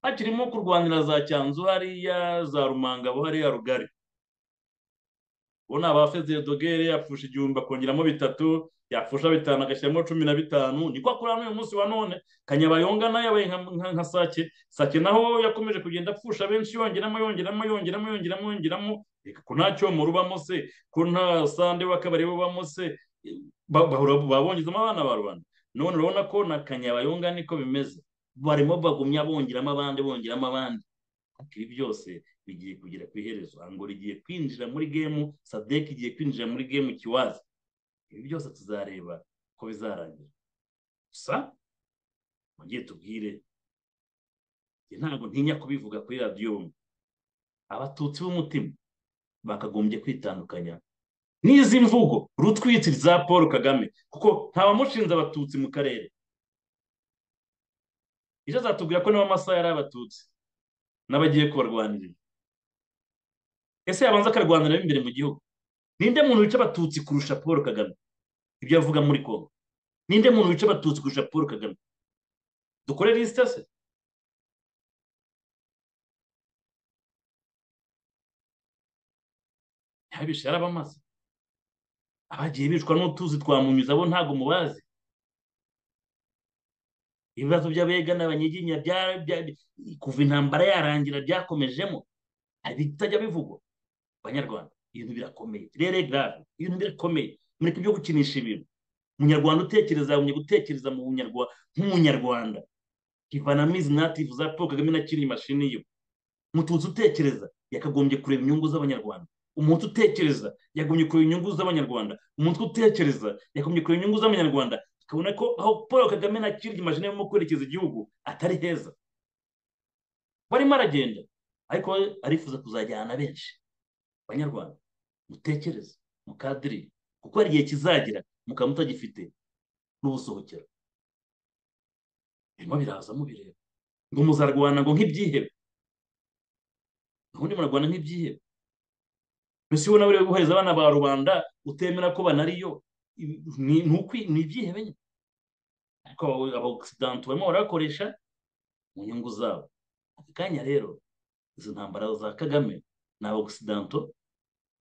hakirimo kurwanira za cyanzu hariya za rumangabo hariya rugari ubona abafeze dogere yapfusha igihumbi akongeramo bitatu yapfusha bitanu agashyiramo cumi na bitanu niko akora n'uyu munsi wa none kanyabayonga nayo yabaye nka sake sake naho yakomeje kugenda apfusha benshi yongeramo yongeramo yongeramo yongeramo yongeramo ko nta cyomoro ubamo se ko nta sande w'akabari ubamo se babongezamo abana ba rubanda none urabona ko na kanyabayonga niko bimeze barimo bagumya bongeramo abandi bongeramo abandi ibi byose bigiye kugera ku iherezo ngo rigiye kwinjira muri gemu sadek igiye kwinjira muri gemu kiwazi ibi byose tuzareba ko bizarangira gusa mujye tubwire ntabwo ntinya kubivuga kuri radiyo abatutsi b'umutima bakagombye kwitandukanya n'izi mvugo rutwitsi za paul kagame kuko ntabamushinze abatutsi mu karere ejo azatubwira ko niba amasaha yari abatutsi n'abagiye kubarwanirira ese yabanza akarwanira imbere mu gihugu ninde muntu wica abatutsi kurusha paul kagame ibyo avuga muri kongo ninde muntu wica abatutsi kurusha paul kagame dukore lisite se ntabishe yarabamaze abagiye bicwa n'utuzi twa munyuza bo ntabwo mubazi ibibazo by'abega n'abanyiginya kuva intambara yarangira byakomejemo bitajya bivugwa abanyarwanda ibintu birakomeye rero grave ibintu birakomeye mureke byo gukinisha ibintu umunyarwanda utekereza yagumye gutekereza mu nk'umunyarwanda ivanamo izi nativu za paul kagame na kiri mashini ye mututsi utekereza yakagombye kureba inyungu z'abanyarwanda umuntu utekereza yagumye kureba inyungu z'abanyarwanda umuntu utekereza yagumye kureba inyungu z'abanyarwanda tukabona ko aho paul kagame na kirigi majina yo mu kwerekeza igihugu atari heza barimo aragenda ariko arifuza kuzajyana benshi banyarwanda mutekereze mukadiri kuko hari igihe kizagira mukaba mutagifite n'ubusohokero birimo biraza mubireba ngo muzarwana ngo nk'ibyihebe ubundi murarwana nk'ibyihebe mbese ubona buriya guhereza abana ba rubanda utemera ko banariyo ni ibyihebe nyine ariko abawusidanti barimo barakoresha mu nyungu zabo aka kanya rero izo ntambara za kagame ni abawusidanto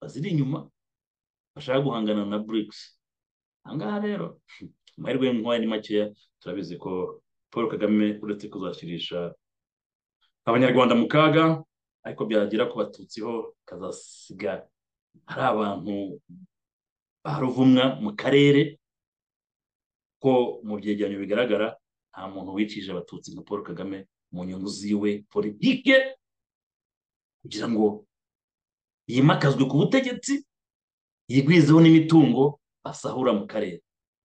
baziri inyuma bashaka guhangana na burikisi aha ngaha rero amahirwe y'inkwaya ni makeya turabizi ko paul kagame uretse kuzashyirisha abanyarwanda mu kaga ariko byagera ku batutsi ho kazasiga hari abantu ba ruvumwa mu karere ko mu byegeranyo bigaragara nta muntu wicishije abatutsi nka paul kagame mu nyungu ziwe politike kugira ngo yimakazwe ku butegetsi yigwizeho n'imitungo basahura mu karere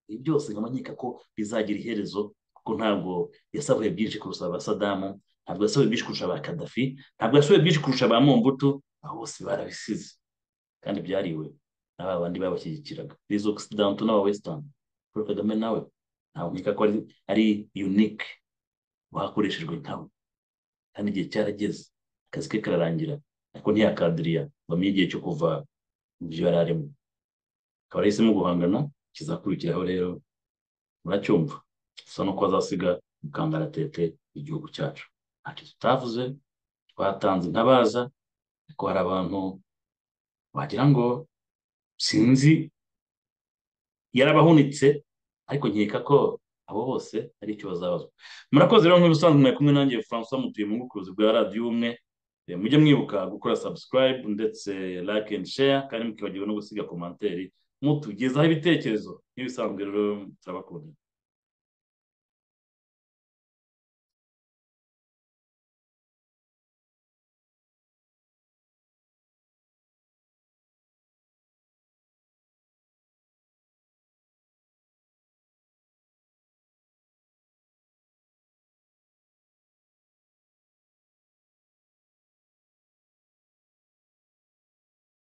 ibi byose nkaba nkeka ko bizagira iherezo kuko ntabwo yasabuye byinshi kurusha ba sadamu ntabwo yasohoye byinshi kurusha ba kadafi ntabwo yasohoye byinshi kurusha ba mombuto aho bose barabisize kandi byariwe n'aba bandi babashyigikiraga rizo occidental n'aba western paul kagame nawe ntabwo nkeka ko ari unique bakoreshejwe nkawe kandi igihe cyarageze akazi ke kararangira ariko ntiyakadiriya bamenye igihe cyo kuva mu byo yari arimo akaba yarahisemo guhangana kizakurikiraho rero muracyumva gusa nuko azasiga mukangaratete igihugu cyacu ntacyo tutavuze twatanze intabaza ariko hari abantu wagira ngo sinzi yarabahunitse ariko nkeka ko abo bose ari icyo bazabazwa murakoze rero nk'ibisanzwe mwari kumwe nanjye francois mutuye mu bucuruzi bwa radiyo ubumwe mujye mwibuka gukora subscribe ndetse like and share kandi mukibagirwa no gusiga komantere mutugezaho ibitekerezo nk'ibisanzwe rero turabakunda